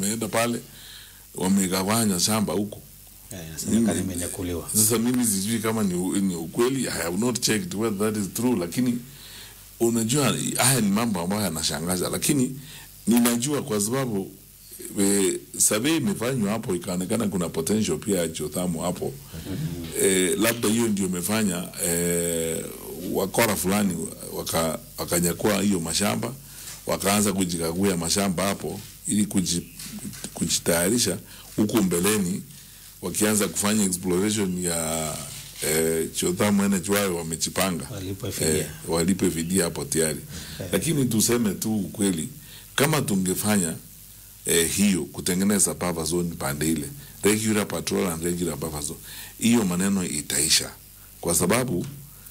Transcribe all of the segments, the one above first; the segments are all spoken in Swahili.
wameenda pale wamegawanya shamba huko. Eh, inasemekana imenyakuliwa. Sasa mimi sijui kama ni, u- ni ukweli, I have not checked whether that is true, lakini unajua haya ni mambo ambayo yanashangaza, lakini ninajua kwa sababu e, survey imefanywa hapo ikaonekana kuna potential pia ya geothermal hapo e, labda hiyo ndio imefanya e, wakora fulani waka, wakanyakua hiyo mashamba wakaanza kujikaguia mashamba hapo ili kuji, kujitayarisha huku mbeleni wakianza kufanya exploration ya eh, geothermal energy wao wamejipanga Walipwe fidia. walipe fidia hapo tayari lakini tuseme tu ukweli kama tungefanya eh, hiyo kutengeneza buffer zone pande ile regular patrol and regular buffer zone hiyo maneno itaisha kwa sababu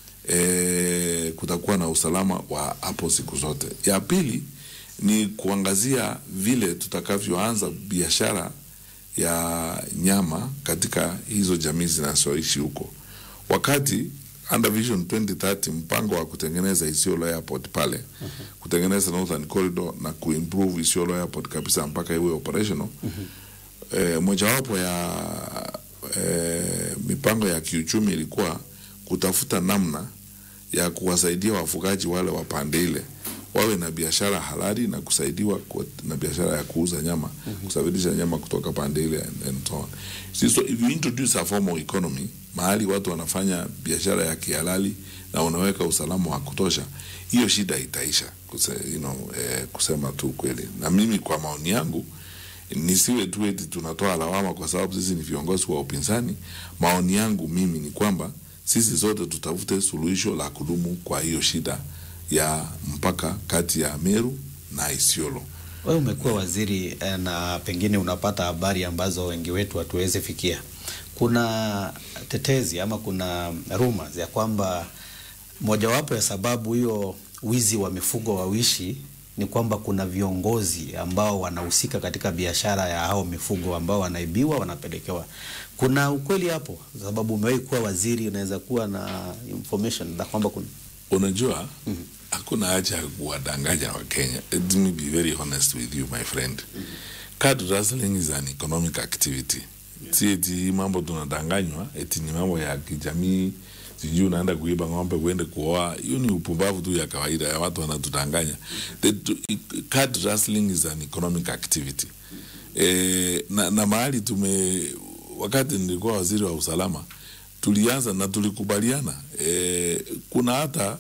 eh, kutakuwa na usalama wa hapo siku zote ya pili ni kuangazia vile tutakavyoanza biashara ya nyama katika hizo jamii zinazoishi huko wakati under vision 2030 mpango wa kutengeneza Isiolo airport pale kutengeneza northern corridor na kuimprove Isiolo airport kabisa mpaka iwe operational eh, mojawapo ya eh, mipango ya kiuchumi ilikuwa kutafuta namna ya kuwasaidia wafugaji wale wa pande ile wawe na biashara halali na kusaidiwa kwa, na biashara ya kuuza nyama kusafirisha nyama kutoka pande ile and, and so on. See, so if you introduce a formal economy mahali watu wanafanya biashara ya kihalali na unaweka usalama wa kutosha, hiyo shida itaisha. Kuse, you know, eh, kusema tu kweli, na mimi kwa maoni yangu nisiwe tu eti tunatoa lawama kwa sababu sisi ni viongozi wa upinzani. Maoni yangu mimi ni kwamba sisi zote tutafute suluhisho la kudumu kwa hiyo shida ya mpaka kati ya Meru na Isiolo. Wewe umekuwa waziri eh, na pengine unapata habari ambazo wengi wetu hatuwezi fikia. Kuna tetezi ama kuna rumors ya kwamba mojawapo ya sababu hiyo wizi wa mifugo wawishi ni kwamba kuna viongozi ambao wanahusika katika biashara ya hao mifugo ambao wanaibiwa wanapelekewa. Kuna ukweli hapo? Sababu umewahi kuwa waziri, unaweza kuwa na information na kwamba kuna Unajua, hakuna haja ya kuwadanganya Wakenya. Let me be very honest with you my friend. Card rustling is an economic activity. Si eti hii mambo tunadanganywa, eti ni mambo ya kijamii, sijui unaenda kuiba ng'ombe uende kuoa. Hiyo ni upumbavu tu ya kawaida ya watu wanatudanganya. The, card rustling is an economic activity. E, na, na mahali tume wakati nilikuwa waziri wa usalama tulianza na tulikubaliana e, kuna hata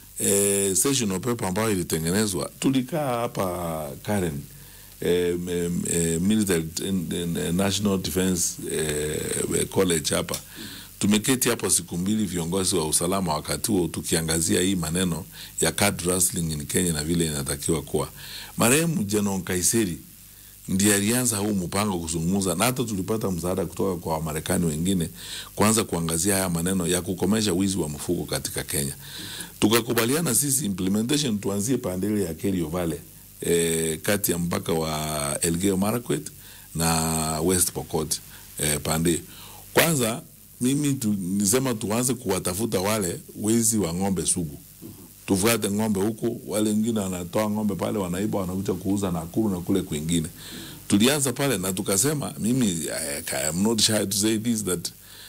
e, sessional paper ambayo ilitengenezwa tulikaa hapa Karen e, e, military e, national defense e, college hapa tumeketi hapo siku mbili viongozi wa usalama wakati huo tukiangazia hii maneno ya card rustling in Kenya na vile inatakiwa kuwa marehemu General Kaiseri ndiye alianza huu mpango kuzungumza, na hata tulipata msaada kutoka kwa Wamarekani wengine kuanza kuangazia haya maneno ya kukomesha wizi wa mfugo katika Kenya. Tukakubaliana sisi implementation tuanzie pande ile ya Kerio Valley e, kati ya mpaka wa Elgeyo Marakwet na West Pokot e, pande kwanza. Mimi tu, nisema tuanze kuwatafuta wale wezi wa ng'ombe sugu tufuate ng'ombe huko, wale wengine wanatoa ng'ombe pale, wanaiba, wanakuja kuuza Nakuru na kule kwingine. Tulianza pale na tukasema, mimi I, I am not shy to say this that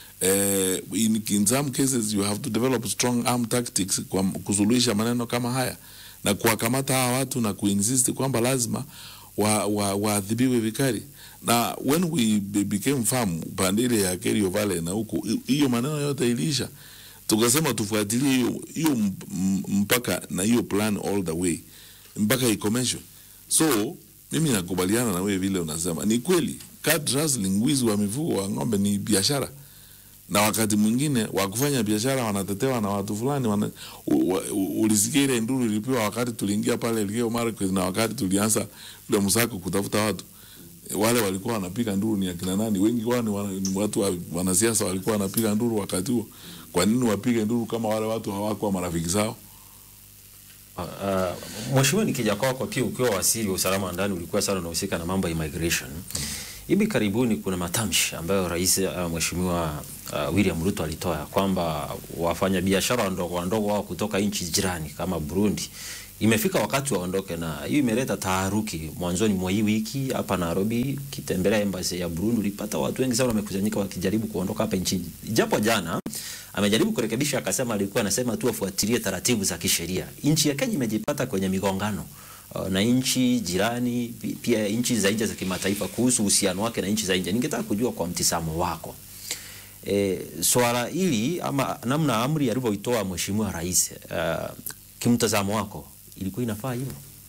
uh, in, in some cases you have to develop strong arm tactics kwa kusuluhisha maneno kama haya na kuwakamata hawa watu na kuinsist kwamba lazima waadhibiwe wa, wa vikali na when we became firm pande ile ya Kerio Valley na huko, hiyo maneno yote iliisha tukasema tufuatilie hiyo hiyo mpaka na hiyo plan all the way mpaka ikomeshwe. So mimi nakubaliana na wewe vile unasema, ni kweli card rustling, wizi wa mifugo wa ng'ombe ni biashara, na wakati mwingine wa kufanya biashara wanatetewa na watu fulani wana, ulisikia ile nduru ilipiwa wakati tuliingia pale Elgeyo Marakwet na wakati tulianza ule msako kutafuta watu wale walikuwa wanapiga nduru ni akina nani? Wengi wao ni, wana, ni watu wa, wanasiasa walikuwa wanapiga nduru wakati huo. Kwa nini wapige nduru kama wale watu hawakuwa marafiki zao? Uh, uh, Mheshimiwa, nikija kwako pia, ukiwa waziri wa usalama wa ndani ulikuwa sana unahusika na mambo ya immigration. Hivi karibuni kuna matamshi ambayo rais uh, Mheshimiwa uh, William Ruto alitoa kwamba wafanyabiashara wadogo wadogo wao kutoka nchi jirani kama Burundi imefika wakati waondoke, na hiyo imeleta taharuki. Mwanzoni mwa hii wiki hapa Nairobi, kitembelea embassy ya Burundi, ulipata watu wengi sana wamekusanyika wakijaribu kuondoka hapa nchini, japo jana amejaribu kurekebisha, akasema alikuwa anasema tu afuatilie taratibu za kisheria. Nchi ya Kenya imejipata kwenye migongano uh, na nchi jirani pi- pia nchi za nje za kimataifa kuhusu uhusiano wake na nchi za nje. Ningetaka kujua kwa mtizamo wako e, swala hili ama namna amri alivyoitoa mheshimiwa rais uh, kimtazamo wako ilikuwa inafaa hivyo?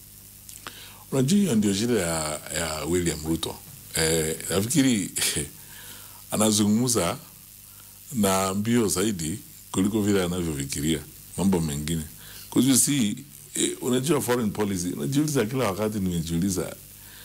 Unajua hiyo ndio shida ya, ya William Ruto. Eh, nafikiri anazungumza na mbio zaidi kuliko vile anavyofikiria mambo mengine. Kwa hiyo si eh, unajua foreign policy, unajiuliza kila wakati, nimejiuliza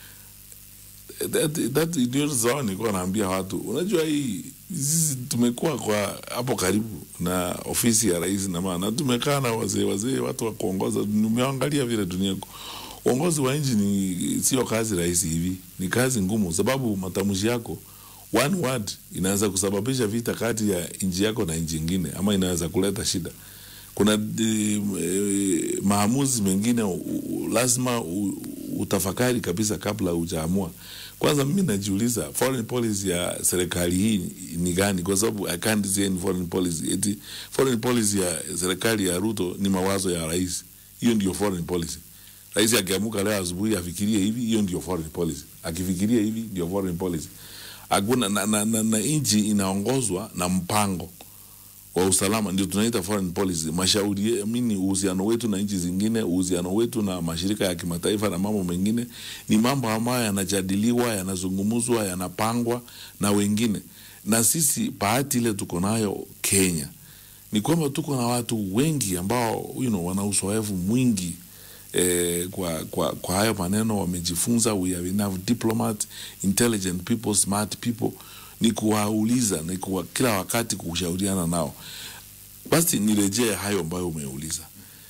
that, that ndio zao nilikuwa naambia watu, unajua hii sisi tumekuwa kwa hapo karibu na ofisi ya rais na maana tumekaa na wazee wazee, watu wa kuongoza. Nimeangalia vile dunia iko. uongozi wa nchi ni sio kazi rahisi hivi, ni kazi ngumu, sababu matamshi yako one word inaweza kusababisha vita kati ya nchi yako na nchi nyingine, ama inaweza kuleta shida. Kuna e, e, maamuzi mengine u, u, lazima u, utafakari kabisa kabla hujaamua. Kwanza mimi najiuliza foreign policy ya serikali hii ni gani? Kwa sababu I can't say any foreign policy. Eti foreign policy ya serikali ya Ruto ni mawazo ya rais, hiyo ndio foreign policy. Rais akiamuka leo asubuhi afikirie hivi, hiyo ndio foreign policy. Akifikiria hivi ndio foreign policy. Hakuna na, na, na, na nchi inaongozwa na mpango wa usalama, ndio tunaita foreign policy. Mashauri mini, uhusiano wetu na nchi zingine, uhusiano wetu na mashirika ya kimataifa na mambo mengine, ni mambo ambayo yanajadiliwa, yanazungumzwa, yanapangwa na wengine. Na sisi bahati ile tuko nayo Kenya ni kwamba tuko na watu wengi ambao you know, wana uzoefu mwingi eh, kwa, kwa, kwa hayo maneno wamejifunza. We have enough diplomat, intelligent people, smart people. Ni kuwauliza ni kuwa, kila wakati kushauriana nao. Basi nirejee hayo ambayo umeuliza.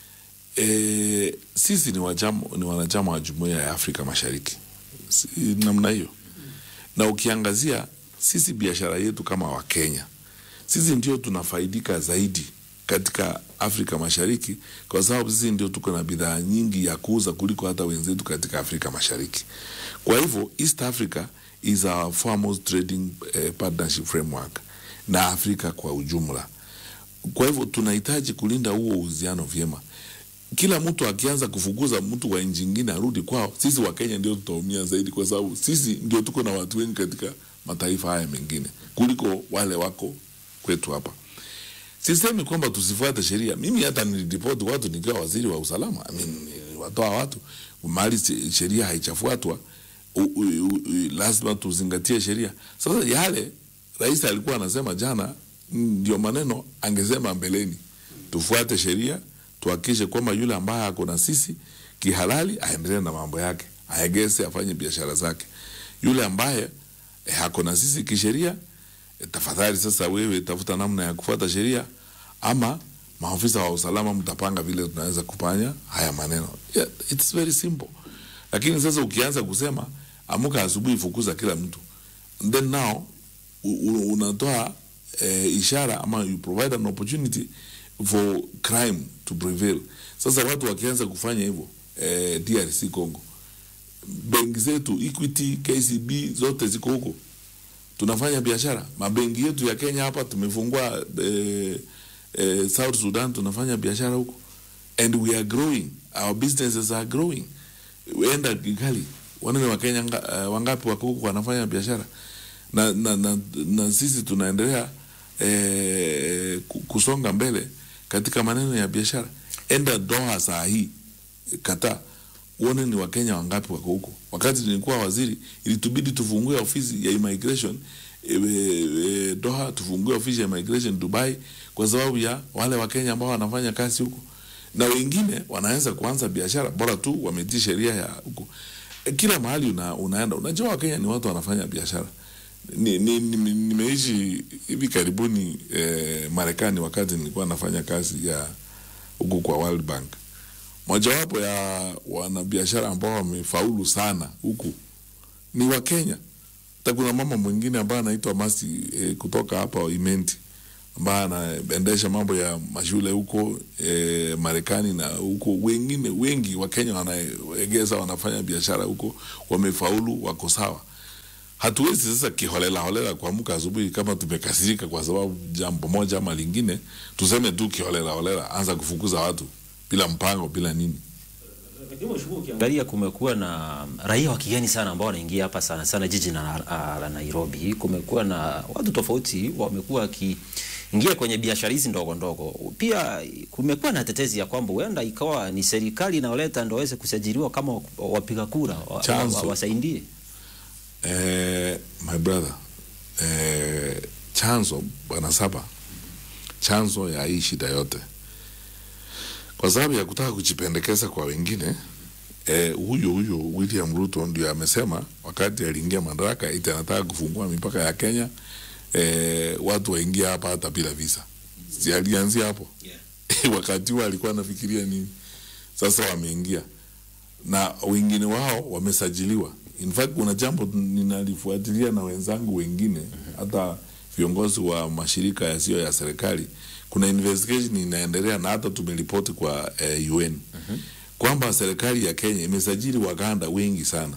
E, sisi ni, wajamo, ni wanachama wa jumuiya ya Afrika Mashariki si, namna hiyo, na ukiangazia sisi biashara yetu kama Wakenya, sisi ndio tunafaidika zaidi katika Afrika Mashariki kwa sababu sisi ndio tuko na bidhaa nyingi ya kuuza kuliko hata wenzetu katika Afrika Mashariki. Kwa hivyo East Africa is our foremost trading eh, partnership framework na Afrika kwa ujumla. Kwa hivyo tunahitaji kulinda huo uhusiano vyema. Kila mtu akianza kufukuza mtu wa nchi nyingine arudi kwao, sisi wa Kenya ndio tutaumia zaidi, kwa sababu sisi ndio tuko na watu wengi katika mataifa haya mengine kuliko wale wako kwetu hapa. Sisemi kwamba tusifuate sheria. Mimi hata niliripoti watu nikiwa waziri wa usalama, I mean, watoa watu mahali sheria haichafuatwa, u- u- u- lazima tuzingatie sheria. Sasa yale rais alikuwa anasema jana ndio maneno angesema mbeleni, tufuate sheria, tuhakikishe kwamba yule ambaye ako na sisi kihalali aendelee na mambo yake, aegese, afanye biashara zake. Yule ambaye eh, ako na sisi kisheria E, tafadhali sasa wewe tafuta namna ya kufuata sheria ama maafisa wa usalama mtapanga vile tunaweza kufanya haya maneno. Yeah, it's very simple. Lakini sasa ukianza kusema amuka asubuhi fukuza kila mtu. And then now u- u- unatoa eh, ishara ama you provide an opportunity for crime to prevail. Sasa watu wakianza kufanya hivyo eh, DRC Congo, benki zetu Equity, KCB zote ziko huko tunafanya biashara. Mabenki yetu ya Kenya hapa tumefungua eh, eh, South Sudan tunafanya biashara huko and we are growing, our businesses are growing. Enda Kigali, wanene wa Kenya nga, uh, wangapi wako huko wanafanya biashara na, na, na, na sisi tunaendelea eh, ku- kusonga mbele katika maneno ya biashara. Enda Doha saa hii Qatar uone ni wakenya wangapi wako huko. Wakati nilikuwa waziri, ilitubidi tufungue ofisi ya immigration e, e, Doha, tufungue ofisi ya immigration Dubai, kwa sababu ya wale wakenya ambao wanafanya kazi huko, na wengine wanaweza kuanza biashara bora tu wametii sheria ya huko. E, kila mahali una, unaenda, unajua wakenya ni watu wanafanya biashara. Ni, ni, ni, nimeishi hivi karibuni eh, Marekani wakati nilikuwa nafanya kazi ya huko kwa World Bank mojawapo ya wanabiashara ambao wamefaulu sana huku ni Wakenya. Hata kuna mama mwingine ambaye anaitwa Masi eh, kutoka hapa Imenti ambaye anaendesha mambo ya mashule huko e, Marekani na huko, wengine wengi wa Kenya wanaegeza wanafanya biashara huko, wamefaulu, wako sawa. Hatuwezi sasa kiholela holela kuamka asubuhi kama tumekasirika kwa sababu jambo moja ama lingine, tuseme tu kiholela holela, anza kufukuza watu bila mpango, bila nini. Ukiangalia kumekuwa na raia wa kigeni sana ambao wanaingia hapa sana sana jiji na, ah, la Nairobi. Kumekuwa na watu tofauti wamekuwa wakiingia kwenye biashara hizi ndogo ndogo. Pia kumekuwa na tetezi ya kwamba huenda ikawa ni serikali inayoleta ndio waweze kusajiliwa kama wapiga kura wa- Chanzo. wa- wasaidie. Eh, my brother eh, chanzo bwana Saba, chanzo ya hii shida yote kwa sababu ya kutaka kujipendekeza kwa wengine eh, huyo huyo William Ruto ndio amesema wakati aliingia madaraka eti anataka kufungua mipaka ya Kenya eh, watu waingia hapa hata bila visa. Si alianzia hapo wakati huo alikuwa anafikiria nini? Sasa wameingia na wengine wao wamesajiliwa. In fact kuna jambo ninalifuatilia na wenzangu wengine, hata viongozi wa mashirika yasiyo ya serikali. Kuna investigation inaendelea na hata tumeripoti kwa eh, UN kwamba serikali ya Kenya imesajili Waganda wengi sana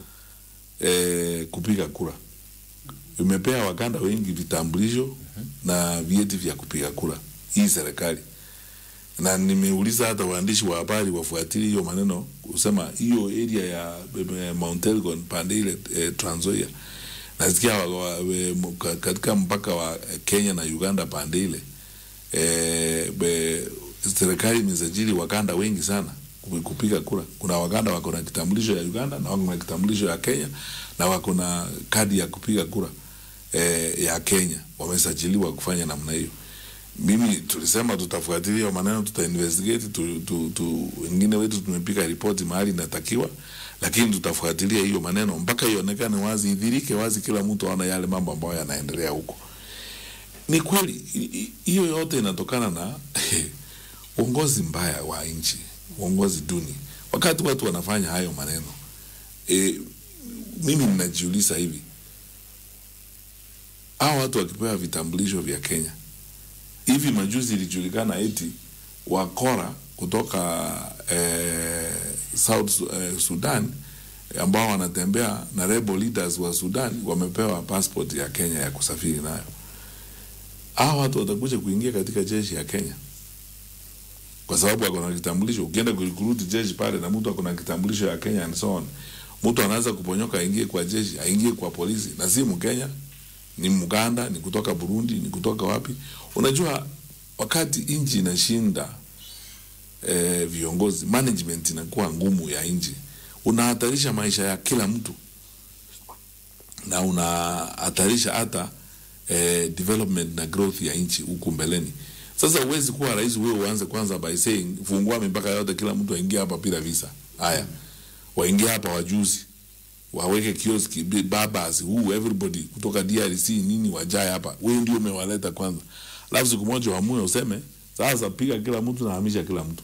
eh, kupiga kura. Imepea Waganda wengi vitambulisho na vyeti vya kupiga kura hii serikali na nimeuliza hata waandishi wa habari wafuatilie hiyo maneno kusema hiyo area ya eh, Mount Elgon pande ile eh, Trans Nzoia nasikia wa, wa, we, m- ka- katika mpaka wa Kenya na Uganda pande ile eh, be, serikali imesajili Waganda wengi sana kupi- kupiga kura. Kuna Waganda wako na kitambulisho ya Uganda na wako na kitambulisho ya Kenya na wako na kadi ya kupiga kura eh, ya Kenya, wamesajiliwa kufanya namna hiyo mimi tulisema tutafuatilia hiyo maneno, tuta investigate tu, tu, tu, wengine wetu tumepiga ripoti mahali inatakiwa, lakini tutafuatilia hiyo maneno mpaka ionekane wazi, idhirike wazi, kila mtu aone yale mambo ambayo yanaendelea huko. Ni kweli i- i- hiyo yote inatokana na uongozi mbaya wa nchi, uongozi duni. Wakati watu wanafanya hayo maneno e, mimi ninajiuliza hivi, hao watu wakipewa vitambulisho vya Kenya hivi majuzi ilijulikana eti wakora kutoka eh, South eh, Sudan ambao wanatembea na rebel leaders wa Sudan wamepewa passport ya Kenya ya kusafiri nayo. Hao watu watakuja kuingia katika jeshi ya Kenya kwa sababu wako na kitambulisho. Ukienda kurikuruti jeshi pale na mtu ako na kitambulisho ya Kenya and so on, mtu anaweza kuponyoka aingie kwa jeshi, aingie kwa polisi, na si Mkenya, ni Mganda, ni kutoka Burundi, ni kutoka wapi. Unajua, wakati nchi inashinda eh, viongozi, management inakuwa ngumu ya nchi, unahatarisha maisha ya kila mtu na unahatarisha hata eh, development na growth ya nchi huku mbeleni. Sasa huwezi kuwa rais wewe uanze kwanza by saying fungua mipaka yote, kila mtu aingie hapa bila visa. Haya, waingie hapa wajuzi waweke kioski bi- babas huu everybody kutoka DRC nini wajae hapa, wewe ndio umewaleta kwanza, alafu siku moja uamue useme sasa piga kila mtu na hamisha kila mtu.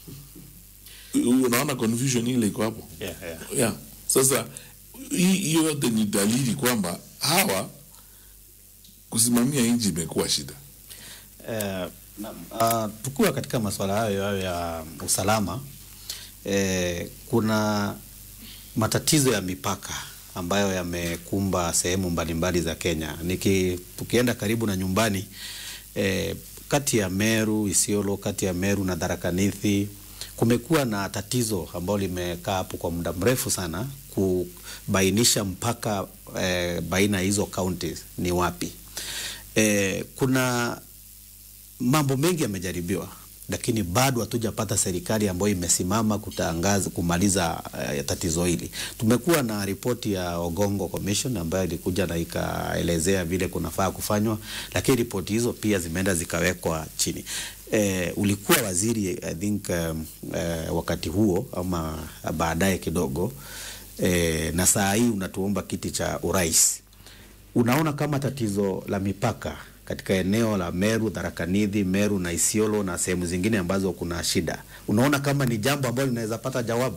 U- Unaona confusion ile iko hapo Yeah, yeah. yeah. Sasa hii hiyo yote ni dalili kwamba hawa kusimamia nchi imekuwa shida. Eh, naam, ah, tukiwa katika masuala hayo hayo ya usalama eh, kuna matatizo ya mipaka ambayo yamekumba sehemu mbalimbali za Kenya. Niki, tukienda karibu na nyumbani eh, kati ya Meru, Isiolo, kati ya Meru na Tharaka Nithi kumekuwa na tatizo ambalo limekaa hapo kwa muda mrefu sana kubainisha mpaka eh, baina ya hizo counties ni wapi. Eh, kuna mambo mengi yamejaribiwa lakini bado hatujapata serikali ambayo imesimama kutangaza kumaliza uh, tatizo hili. Tumekuwa na ripoti ya Ogongo Commission ambayo ilikuja na ikaelezea vile kunafaa kufanywa, lakini ripoti hizo pia zimeenda zikawekwa chini. Eh, ulikuwa waziri I think um, eh, wakati huo ama baadaye kidogo eh, na saa hii unatuomba kiti cha urais unaona kama tatizo la mipaka katika eneo la Meru, Tharaka Nithi, Meru na Isiolo na sehemu zingine ambazo kuna shida, unaona kama ni jambo ambalo linaweza pata jawabu?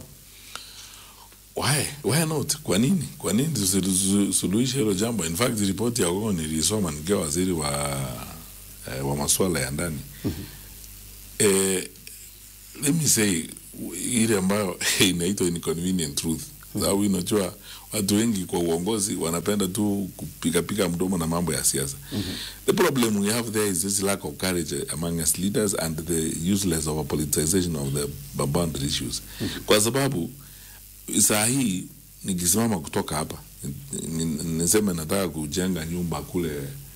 Why? Why not? Kwa nini? Kwa nini tusisuluhishe hilo jambo? In fact, ripoti ya Ogongo nilisoma nikiwa waziri wa eh, wa masuala ya ndani eh, let me say ile ambayo inaitwa inconvenient truth sababu unajua watu wengi kwa uongozi wanapenda tu kupikapika mdomo na mambo ya siasa the problem we have there is this lack of courage among us leaders and the useless of a politicization of the boundary issues kwa sababu saa hii nikisimama kutoka hapa ni- ni- niseme nataka kujenga nyumba kule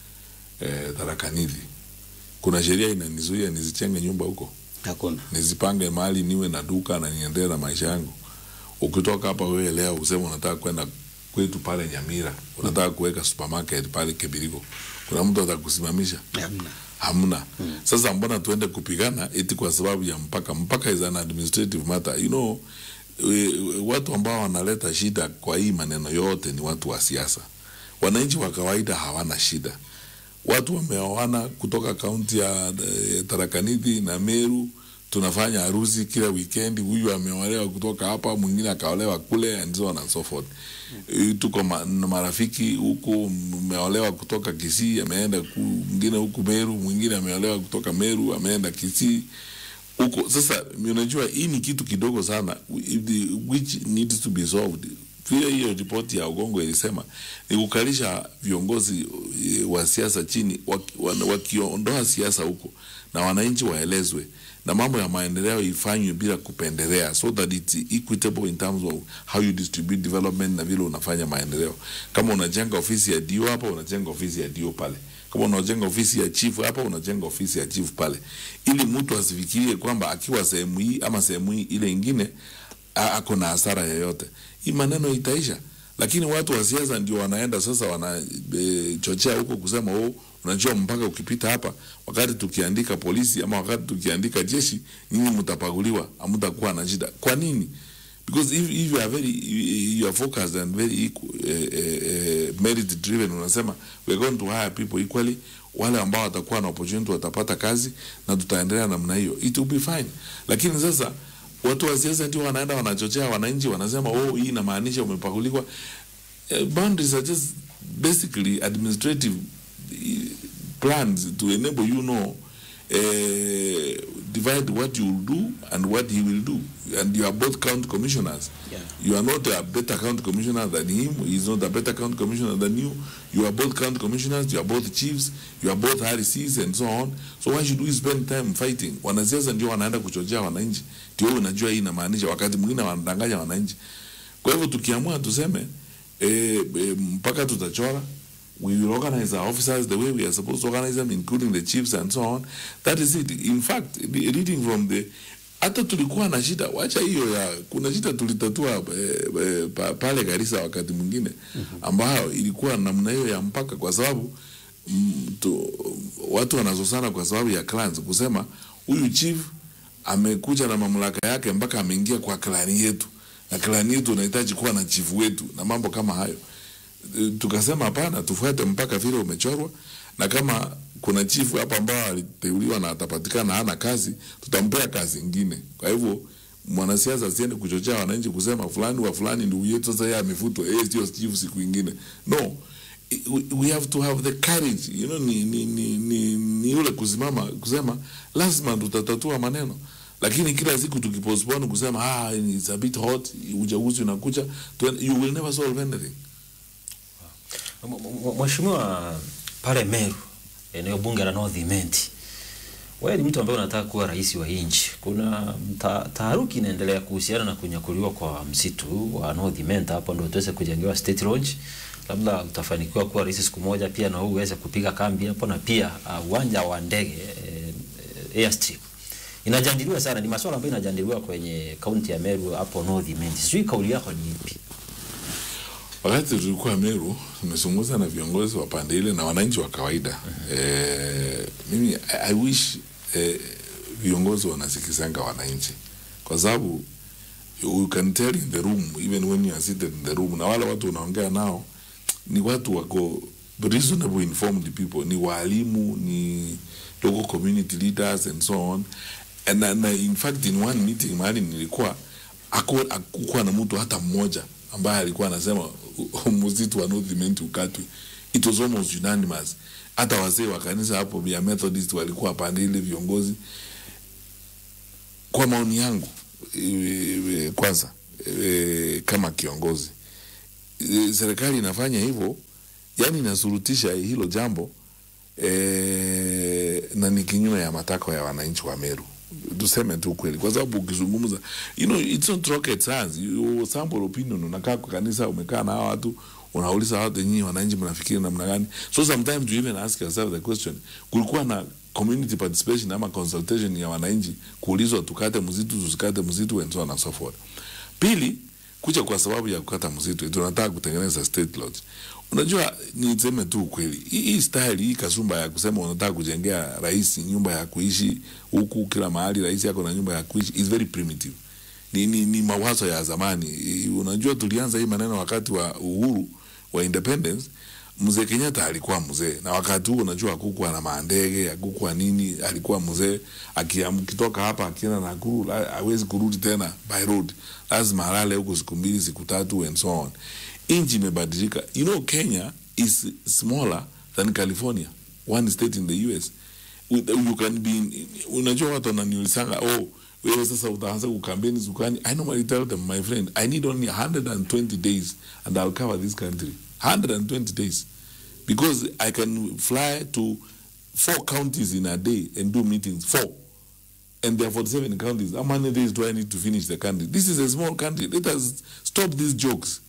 eh, Tharaka-Nithi kuna sheria inanizuia nisichenge nyumba huko Hakuna. nizipange mahali niwe na duka na niendelee na maisha yangu. Ukitoka hapa wewe leo useme unataka kwenda kwetu pale Nyamira, unataka kuweka supermarket pale Kebiriko, kuna mtu atakusimamisha? Hamna. Hamna. Sasa mbona tuende kupigana eti kwa sababu ya mpaka? Mpaka is an administrative matter. You know, we, we, watu ambao wanaleta shida kwa hii maneno yote ni watu wa siasa. Wananchi wa kawaida hawana shida watu wameoana kutoka kaunti ya eh, Tharaka-Nithi na Meru. Tunafanya harusi kila weekend, huyu ameolewa kutoka hapa, mwingine akaolewa kule and so on and so forth. Eh, Tuko ma, na marafiki huku, mmeolewa kutoka Kisii ameenda ku, mwingine huku Meru, mwingine ameolewa kutoka Meru ameenda Kisii huko. Sasa unajua hii ni kitu kidogo sana if the- which needs to be solved. Vile hiyo ripoti ya Ugongo ilisema ni kukalisha viongozi eh, wa siasa chini, waki- wana- wakiondoa siasa huko na wananchi waelezwe na mambo ya maendeleo ifanywe bila kupendelea, so that it's equitable in terms of how you distribute development na vile unafanya maendeleo. Kama unajenga ofisi ya dio hapa, unajenga ofisi ya dio pale kama unajenga ofisi ya chief hapa unajenga ofisi ya chief pale, ili mtu asifikirie kwamba akiwa sehemu hii ama sehemu hii ile ingine a- ako na hasara yoyote. Hii maneno itaisha, lakini watu wa siasa ndio wanaenda sasa wanachochea e, huko kusema oh, unajua mpaka ukipita hapa, wakati tukiandika polisi ama wakati tukiandika jeshi, nyinyi mtapaguliwa, hamtakuwa na shida. Kwa nini? because if, if you are very you are focused and very equal, uh, uh, merit driven unasema we are going to hire people equally wale ambao watakuwa na opportunity watapata kazi na tutaendelea namna hiyo it will be fine lakini sasa watu wa siasa ndio wanaenda wanachochea wananchi wanasema oh hii inamaanisha umepakuliwa uh, boundaries are just basically administrative eh, plans to enable you know uh, divide what you will do and what he will do and you are both county commissioners Yeah. you are not a better county commissioner than him he is not a better county commissioner than you you are both county commissioners you are both chiefs you are both RCs and so on so why should we spend time fighting wanasiasa ndio wanaenda kuchochea wananchi ndio wewe unajua hii inamaanisha wakati mwingine wanadanganya wananchi kwa hivyo tukiamua tuseme eh, eh, mpaka tutachora we will organize our officers the way we are supposed to organize them including the chiefs and so on that is it in fact re- reading from the hata tulikuwa na shida wacha hiyo ya kuna shida tulitatua eh, eh, pa, pale Garissa wakati mwingine ambayo ilikuwa namna hiyo ya mpaka kwa sababu mm, tu, watu wanazosana kwa sababu ya clans kusema huyu chief amekuja na mamlaka yake mpaka ameingia kwa klani yetu na klani yetu unahitaji kuwa na chifu wetu na mambo kama hayo E, tukasema hapana, tufuate mpaka vile umechorwa, na kama kuna chifu hapa ambao aliteuliwa na atapatikana hana kazi, tutampea kazi ingine. Kwa hivyo mwanasiasa asiende kuchochea wananchi kusema fulani wa fulani ndugu yetu, sasa yeye amefutwa, yeye sio chifu siku ingine. No, I- we, we have to have the courage you know, ni, ni, ni, ni, ni ule kusimama kusema lazima tutatatua maneno lakini kila siku tukipostpone kusema ah, it's a bit hot, uchaguzi unakuja, tuen- you will never solve anything. M- m- Mheshimiwa pale Meru, eneo bunge la North Imenti, wewe ni mtu ambaye unataka kuwa rais wa nchi. Kuna ta, taharuki inaendelea kuhusiana na kunyakuliwa kwa msitu wa North Imenti, hapo ndio tuweze kujengewa state lodge. Labda utafanikiwa kuwa rais siku moja, pia na wewe uweze kupiga kambi hapo, na pia uh, uwanja wa ndege eh, eh, airstrip inajadiliwa sana, ni masuala ambayo inajadiliwa kwenye kaunti ya Meru hapo North Imenti. Sijui kauli yako ni ipi? Wakati tulikuwa Meru, tumezungumza na viongozi wa pande ile na wananchi wa kawaida. Eh, mimi I, I wish eh, viongozi wanasikizanga wananchi, kwa sababu you can tell in the room even when you are seated in the room, na wale watu unaongea nao ni watu wako reasonable informed people, ni walimu, ni local community leaders and so on and, na, na in fact in one meeting mahali nilikuwa haku- hakukuwa na mtu hata mmoja ambaye alikuwa anasema msitu wa North Imenti ukatwe. It was almost unanimous hata wazee wa kanisa hapo ya Methodist walikuwa pande ile viongozi. Kwa maoni yangu e, e, kwanza e, kama kiongozi e, serikali inafanya hivyo, yani inasurutisha hilo jambo e, na ni kinyume ya matakwa ya wananchi wa Meru. Tuseme tu kweli, kwa sababu ukizungumza, you know, it's not rocket science. You sample opinion, unakaa kwa kanisa, umekaa na hawa watu unauliza watu nyinyi wananchi mnafikiri namna gani? So sometimes you even ask yourself the question, kulikuwa na community participation ama consultation ya wananchi kuulizwa tukate msitu tusikate msitu and so on and so forth. Pili, kuja kwa sababu ya kukata msitu tunataka kutengeneza state lodge. Unajua, niseme tu ukweli, hii hii style hii kasumba ya kusema unataka kujengea rais nyumba ya kuishi huku kila mahali rais yako na nyumba ya kuishi is very primitive. Ni, ni, ni mawazo ya zamani. I- Unajua, tulianza hii maneno wakati wa uhuru wa independence. Mzee Kenyatta alikuwa mzee, na wakati huo unajua hakukuwa na maandege, hakukuwa nini, alikuwa mzee. Akiam- Akitoka hapa akienda Nakuru la- hawezi kurudi tena by road, lazima alale huko siku mbili siku tatu and so on. Nchi imebadilika. You know, Kenya is smaller than California, one state in the US. With- You can be in, unajua watu wananiulisanga oh, wewe sasa utaanza kukampeni zukani. I normally tell them my friend, I need only 120 days and I'll cover this country. 120 days because I can fly to four counties in a day and do meetings. Four. And there are 47 counties. How many days do I need to finish the country? This is a small country. Let us stop these jokes.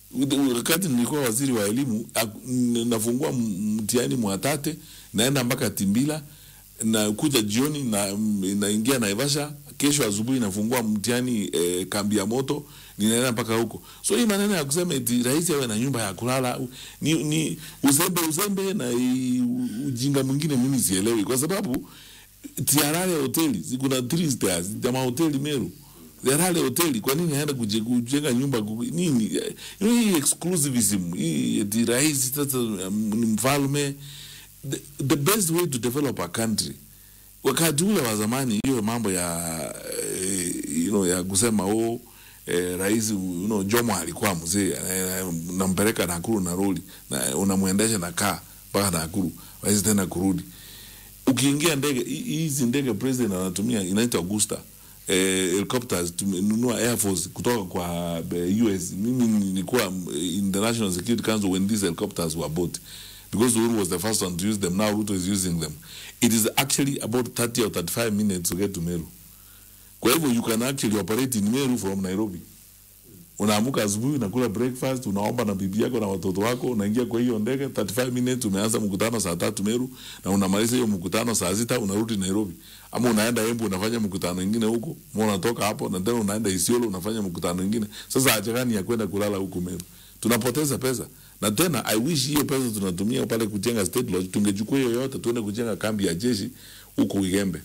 Wakati nilikuwa waziri wa elimu, ak- n- nafungua m- mtihani Mwatate, naenda mpaka Timbila, na kuja jioni na m- naingia Naivasha, kesho asubuhi nafungua mtihani eh, kambi ya moto, ninaenda mpaka huko. So hii maneno ya kusema eti rais awe na nyumba ya kulala u- ni, ni uzembe uzembe na i- u- ujinga mwingine, mimi sielewi kwa sababu Tiarare hoteli si kuna three stars ya mahoteli Meru. Tiarare hoteli kwa nini haenda kuje- kujenga nyumba ku- nini? You know, hii exclusivism hii eti rais sasa um, ni mfalme. The, the best way to develop a country wakati ule wa zamani, hiyo mambo ya eh, you know, ya kusema oh, eh, rais you know, Jomo alikuwa mzee eh, unampeleka Nakuru na roli na unamwendesha na kaa mpaka Nakuru, rais tena kurudi ukiingia ndege hi- hizi ndege president anatumia inaitwa Augusta eh, helicopters tumenunua air force kutoka kwa eh, US. Mimi nilikuwa mm, in the National Security Council when these helicopters were bought because Uhuru was the first one to use them. Now Ruto is using them. It is actually about 30 or 35 minutes to get to Meru. Kwa hivyo you can actually operate in Meru from Nairobi. Unaamuka asubuhi, unakula breakfast, unaomba na bibi yako na watoto wako, unaingia kwa hiyo ndege 35 minutes, umeanza mkutano saa tatu Meru na unamaliza hiyo mkutano saa sita, unarudi Nairobi. Ama unaenda Embu unafanya mkutano mwingine huko, ama unatoka hapo na tena unaenda Isiolo unafanya mkutano mwingine. Sasa haja gani ya kwenda kulala huko Meru? Tunapoteza pesa. Na tena I wish hiyo pesa tunatumia pale kujenga state lodge, tungechukua hiyo yote tuende kujenga kambi ya jeshi huko Igembe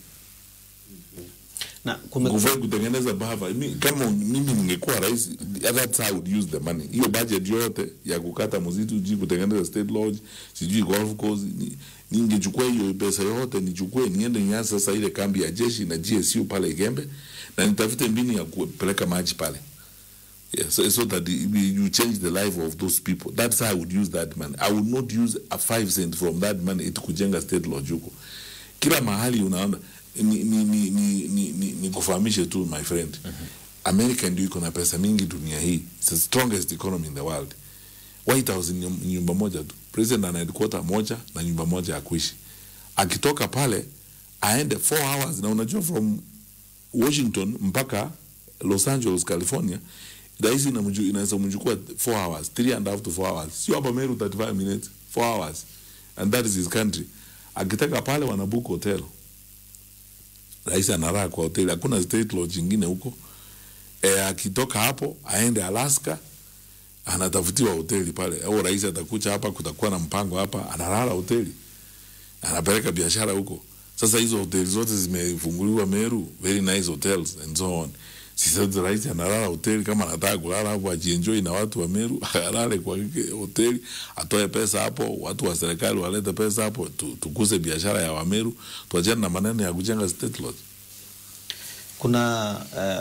na kume, kufai kutengeneza bava. Mi, kama mimi ningekuwa rais, that's how I would use the money. Hiyo budget yote ya kukata msitu, sijui kutengeneza state lodge, sijui golf course, ni- ningechukua hiyo pesa yote nichukue niende nianze sasa ile kambi ya jeshi na GSU pale Igembe na nitafute mbinu ya kupeleka maji pale. Yeah, so, so that the- you change the life of those people. That's how I would use that money. I would not use a five cent from that money iti kujenga state lodge huko. Kila mahali unaona ni, ni, ni, ni, ni, ni, ni kufahamishe tu my friend. America ndio iko na pesa mingi dunia hii. It's the strongest economy in the world. White House ni nyum- nyumba moja tu. President ana headquarter moja na nyumba moja ya kuishi. Akitoka pale aende 4 hours na unajua from Washington mpaka Los Angeles, California, rahisi inamju- inaweza mchukua 4 hours, 3 and a half to 4 hours. Sio hapa Meru 35 minutes, 4 hours. And that is his country. Akitaka pale wanabook hotel. Rais analala kwa hoteli, hakuna state lodge ingine huko. E, akitoka hapo aende Alaska anatafutiwa hoteli pale, au rais atakuja hapa, kutakuwa na mpango hapa, analala hoteli, anapeleka biashara huko. Sasa hizo hoteli zote zimefunguliwa Meru, very nice hotels and so on. Sasa rais analala hoteli, kama anataka kulala hapo ajienjoy na watu wa Meru, alale kwa hike- hoteli, atoe pesa hapo, watu wa serikali walete pesa hapo, tu, tukuse biashara ya Wameru, tuachane na maneno ya kujenga state lodge. kuna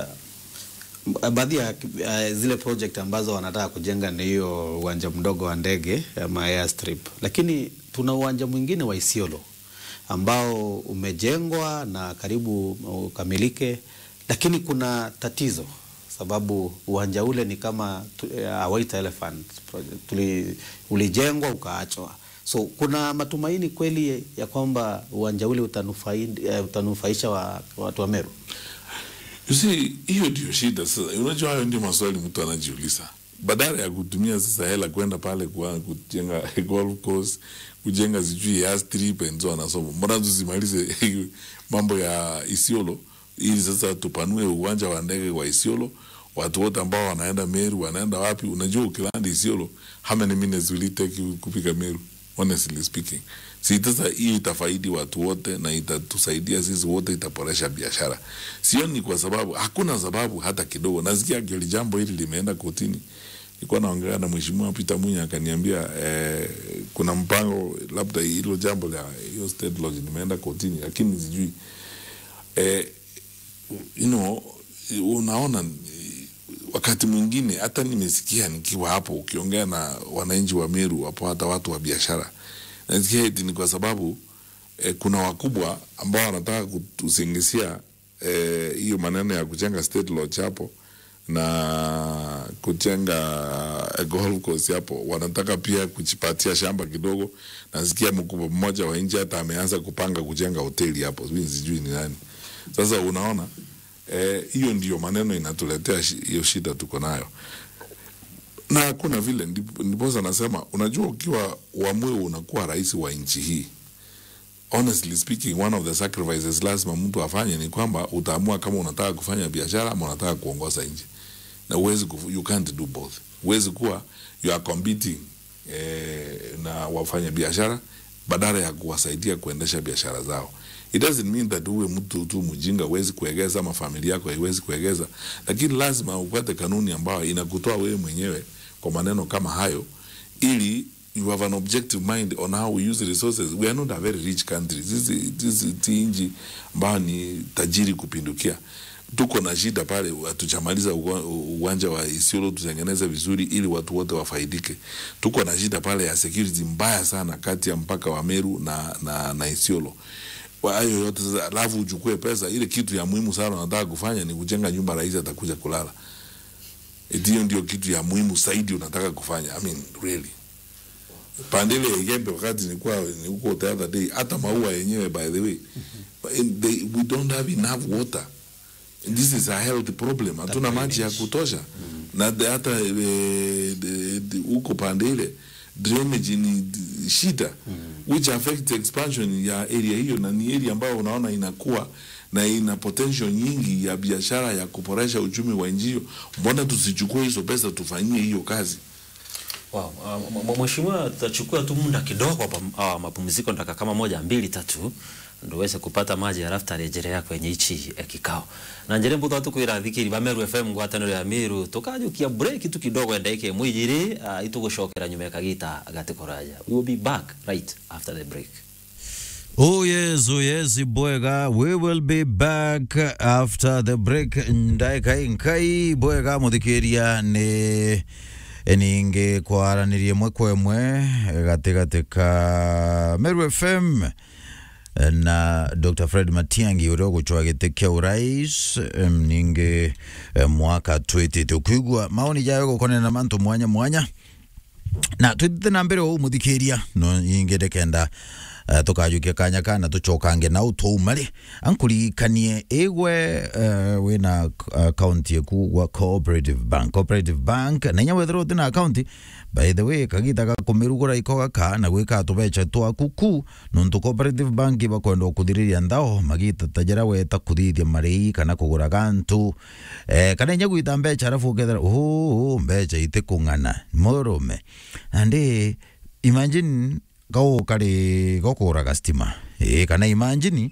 uh, baadhi ya uh, zile project ambazo wanataka kujenga ni hiyo uwanja mdogo wa ndege ama airstrip, lakini tuna uwanja mwingine wa Isiolo ambao umejengwa na karibu ukamilike, lakini kuna tatizo sababu uwanja ule ni kama tu- uh, White Elephant project. Tuli, ulijengwa ukaachwa. So kuna matumaini kweli ya kwamba uwanja ule utanufai, uh, utanufaisha wa, watu wa Meru. You see, hiyo ndio shida sasa. Unajua, hayo ndio maswali mtu anajiuliza, badala ya kutumia sasa hela kwenda pale kwa kujenga golf course, kujenga sijui ya strip and so on and so forth. Mbona tusimalize mambo ya Isiolo ili sasa tupanue uwanja wa ndege wa Isiolo, watu wote ambao wanaenda Meru wanaenda wapi? Unajua, ukilanda Isiolo, how many minutes will it take you kufika Meru? Honestly speaking, si sasa hii itafaidi watu wote na itatusaidia sisi wote, itaboresha biashara. Sioni kwa sababu, hakuna sababu hata kidogo. Nasikia kili jambo hili limeenda kotini. Nilikuwa naongea na mheshimiwa Peter Munya akaniambia eh, kuna mpango labda hilo jambo la hiyo state lodge limeenda kotini, lakini sijui eh, you know, unaona eh, wakati mwingine hata nimesikia nikiwa hapo ukiongea na wananchi wa Meru wapo hata watu wa biashara, nasikia eti ni kwa sababu eh, kuna wakubwa ambao wanataka kutusingisia eh, hiyo maneno ya kujenga state lodge hapo na kujenga eh, golf course hapo, wanataka pia kujipatia shamba kidogo. Nasikia mkubwa mmoja wa nchi hata ameanza kupanga kujenga hoteli hapo, sijui sijui ni nani. Sasa unaona eh, hiyo ndio maneno inatuletea shi- hiyo shida tuko nayo na hakuna vile, ndipo- ndiposa nasema, unajua, ukiwa uamue unakuwa rais wa nchi hii, honestly speaking, one of the sacrifices lazima mtu afanye ni kwamba utaamua kama unataka kufanya biashara ama unataka kuongoza nchi, na uwezi kufu, you can't do both. Uwezi kuwa you are competing eh, na wafanya biashara badala ya kuwasaidia kuendesha biashara zao. It doesn't mean that uwe mtu tu mjinga huwezi kuegeza ama familia yako haiwezi kuegeza, lakini lazima upate kanuni ambayo inakutoa wewe mwenyewe kwa maneno kama hayo, ili you have an objective mind on how we use resources. We are not a very rich country. Sisi sisi ti nchi ambayo ni tajiri kupindukia. Tuko na shida pale, hatujamaliza uwa- uwanja wa Isiolo tutengeneze vizuri ili watu wote wafaidike. Tuko na shida pale ya security mbaya sana kati ya mpaka wa Meru na, na, na Isiolo Kwa hayo yote sasa, alafu uchukue pesa. Ile kitu ya muhimu sana unataka kufanya ni kujenga nyumba rais atakuja kulala. Eti hiyo ndio kitu ya muhimu zaidi unataka kufanya. I mean, really pandele ya Igembe wakati nilikuwa ni huko the other day, hata maua yenyewe by the way in- they, we don't have enough water. This is a health problem. Hatuna maji ya kutosha na the- hata eh, the- the- huko pande ile drainage ni d- shida which affects expansion ya area hiyo, na ni area ambayo unaona inakuwa na ina potential nyingi ya biashara ya kuboresha uchumi wa nchi hiyo. Mbona tusichukue hizo pesa tufanyie hiyo kazi? Wow. Uh, m- m- Mheshimiwa, tutachukua tu muda kidogo hapa uh, mapumziko dakika kama moja mbili tatu ndo uweze kupata maji halafu tarejelea kwenye ichi eh, kikao na njere mbuto watu kwira thikiri ba Meru FM ngwataniro ya Miru tukajukia break tu kidogo endeke mwijiri uh, itugucokera nyuma ya kagita gatikoraja we will be back right after the break Oh yes, oh yes, bwega. We will be back after the break. Ndaika inkai bwega muthikiria ni ninge kwaranirie mwe kwa mwe gatigati ka Meru FM na Dr. Fred Matiangi uria guchwa giti kia urais em, ninge em, mwaka twitite ukigwa maoni jayo gukonena na mantu mwanya mwanya na twithite na mbere ou muthikiria no ingire kenda uh, tukajukia kanya kana tucokange nau twaumari ankuririkanie igwe uh, wina account yaku gwa cooperative bank cooperative bank na inya wethera utina account by the way kagita gakumirugura iko gaka na gwika tubecha twaku ku nontu cooperative bank bakwenda kuthiriria ndao magita tajira weta kuthithia marei kana kugura gantu eh, kana inya gwita mbecha arafu ukethera oh, mbecha ite kung'ana murume andi imagine gau kari gokuraga stima eh, kana imagine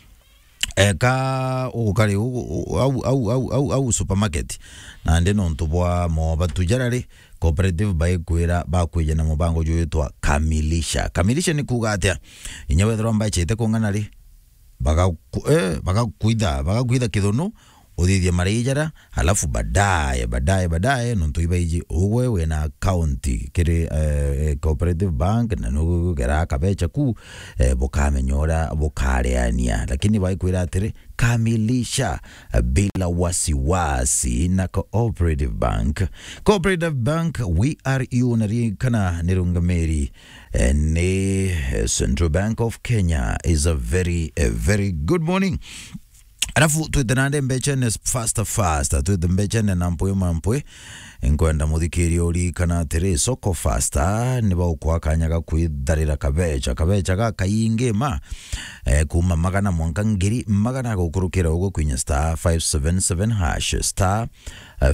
eka ukari au au au au au supermarket na ndi nontu bwa moba tujarari cooperative baikwira bakwija na mubango jwitwa kamilisha kamilisha ni kuga atia inya wethirwa mbachite kung'ana ri bagaku eh bagakuitha bagakuitha kithunu uthithie marijara halafu baadaye baadaye baadaye nontu ibaiji ugwe wina akaunti kiri eh, cooperative bank na nugera kabecha ku eh, bukamenyora bukareania lakini baikwira atiri kamilisha eh, bila wasiwasi na cooperative bank cooperative bank we are you narikana nirungamiri eh, ni eh, central bank of kenya is a very a very good morning alafu twithanande mbechene faster faster twithe mbechene na mpwe mampwe nkwenda muthikiria urikana atiri soko faster ni baukwa kanya ga kwitharira kabecha kabecha ga kaingi ma eh, kuma magana mwanka ngiri magana gukurukira ugo kwinya star 577 hash star eh,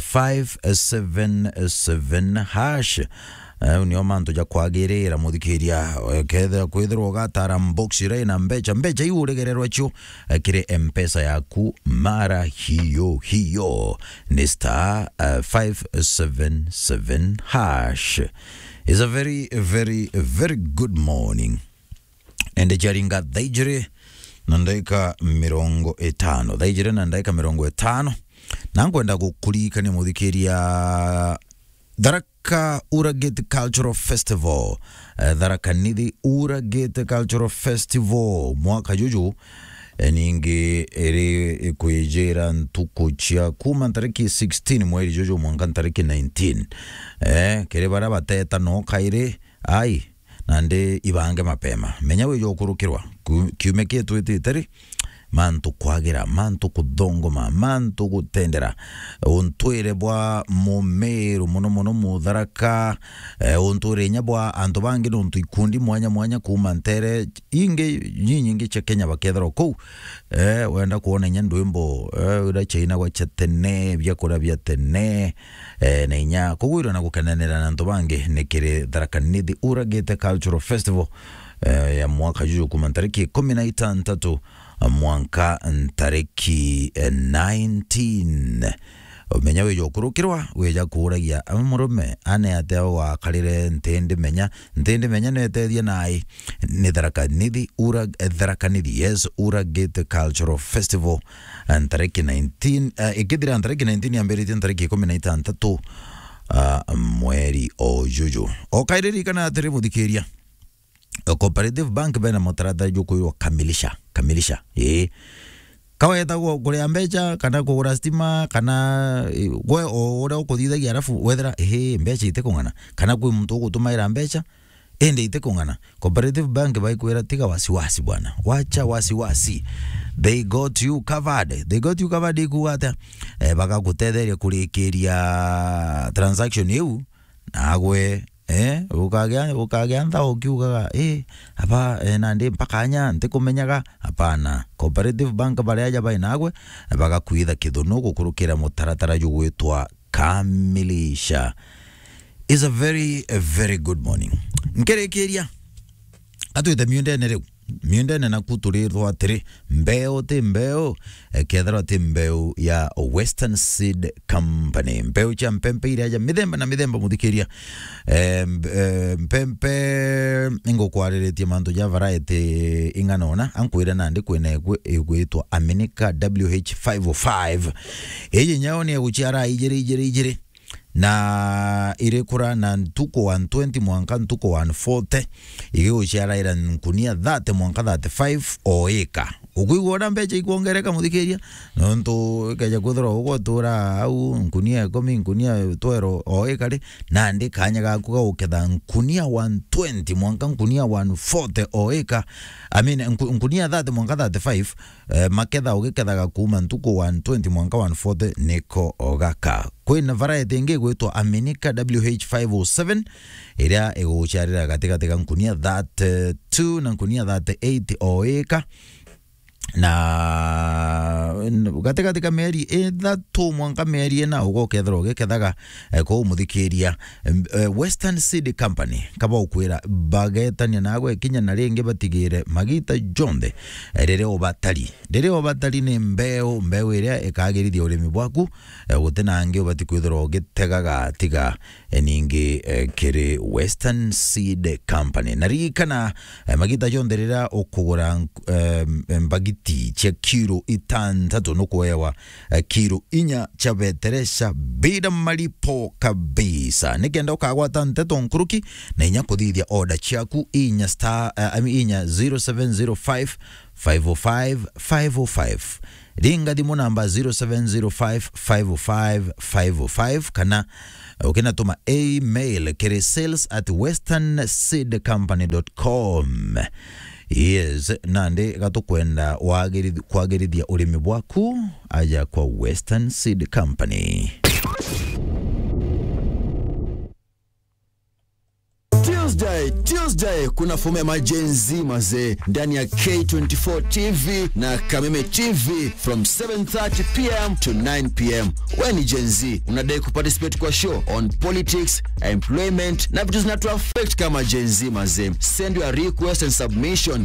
577 hash uh, nio mantu ja kwagirira muthikiria kethira kwithirwo gatara mboxi rai na mbecha mbecha iu uregererwa cio uh, kiri mpesa yaku mara hiyo hiyo ni star uh, 577 hash is a very very very good morning ende jaringa thaijiri na ndaika mirongo itano thaijiri na ndaika mirongo itano na nkwenda gukurikania muthikiria Tharaka Uragate Cultural Festival uh, Tharaka Nithi Uragate Cultural Festival mwaka juju eh, ningi iri ikwijira ntuku cia kuma ntariki 16 mweri juju mwanka ntariki 19 eh, kiri bara bateta no kairi ai nandi ibange mapema menya wijo ukurukirwa kiume kietu ititari mantu kwagira mantu kuthongoma mantu gutendera untwire bwa mumiru muno muno mutharaka eh, untwire nya bwa antu bangi nuntu ikundi mwanya mwanya kuma ntere ingi nyinyi cia kenya bakethera kou eh, wenda kuona nya ndwimbo eh, ura chaina gwa cha tene byakura bya tene eh, na inya kugwirwa na gukenanira na antu bangi nikiri tharaka nithi uragite cultural festival eh, ya mwaka juju kuma ntariki kumi na itantatu mwanka ntariki eh, 19 menya wija ukurukirwa wija kuragia murume ane ate wakarire ntindi menya ntindi menya netethia nai ni tharaka nithi ura eh, tharaka nithi yes ura gate cultural festival eh, ntariki 19 uh, ikithira ntariki 19 yambiritie ntariki ikumi na itantatu uh, mweri o juju okairirikana atiri muthikiria cooperative bank bena mutaratara jukwirwo kamilisha kamilisha ii kawetagwo kuria mbeca kana kugura stima kana gwe o uria ukuthithagia arafu wethera ehe mbeca ite kung'ana kana kwi muntu ugutumaira mbeca ende ite kung'ana cooperative bank baikwira tiga wasiwasi bwana wacha wasiwasi they got you covered they got you covered ikuga atia eh, bagagutetheria kurikiria transaction iu nagwe eh ukagea ukagea ntha ukiugaga eh apa eh, nandi mpakanya ntikumenyaga hapana cooperative bank baria aja bainagwe bagakwitha kithuno gukurukira mutaratara jugwitwa kamilisha is a very a very good morning nkirikiria atwite miundene riu miundene naku turirwo atiri mbeo ti mbeo eh, kethirwa ti mbeu ya western seed company mbeu cia mpempe iria ja mithemba na mithemba muthikiria eh, mb- eh, mpempe ingukwariritie mantu ja variety ing'anona ankwire nandi kwina igwitwa aminika wh505 iji nyao ni eguciara ijiri ijiri ijiri na irikura na ntuko wa 20 mwanka ntuko wa 40 igiguciaraira nkunia 30 mwanka 35 o ika ukwigwona mbeca ikuongereka muthikiria nontu ikeja kwithirwa ugwatura au nkunia ikumi nkunia twero o ika ri nandi kanya gaku gauketha nkunia 120 mwanka nkunia 140 o ika I mean, nku- nkunia 30 mwanka 35 eh, maketha ugikethaga kuma ntuko 120 mwanka 140 niko ogaka kwina variety ingi gwitwa aminika wh507 iria iguguciarira gatigati ga nkunia 32 na nkunia 38 o ika na gatigati ka mieri ithatu mwanka mieri ina ugokethera ugikethaga eh, kou muthikiria eh, western seed company kaba ukwira bagetania nagwe kinya na ringi batigire magita jonthe eh, riria ubatari riria ubatari ni mbeu mbeu iria ikagirithia urimi bwaku eh, gutinangi ubati kwithirwa ugitegaga tiga eh, ningi eh, kiri western seed company na ririkana eh, magita jonthe riria ukugura eh, mbagithia githiti cia kiro itantatu nukuewa eh, kiro inya cia beteresha bila malipo kabisa nikenda ukagwata nteto nkuruki na inya kuthithia order ciaku inya star uh, I mean, inya 0705 505 505 ringa thimu namba 0705 505 505 kana ukinatuma email kiri sales at westernseedcompany.com yes nandi gatukwenda wagirithi- kwagirithia urimi bwaku aja kwa western seed company Tuesday, Tuesday kuna fomu ya majenzi mazee ndani ya K24 TV na Kameme TV from 7:30 pm to 9 pm. We ni Gen Z, unadai kuparticipate kwa show on politics, employment na vitu zinatu affect kama Gen Z mazee. Send your request and submission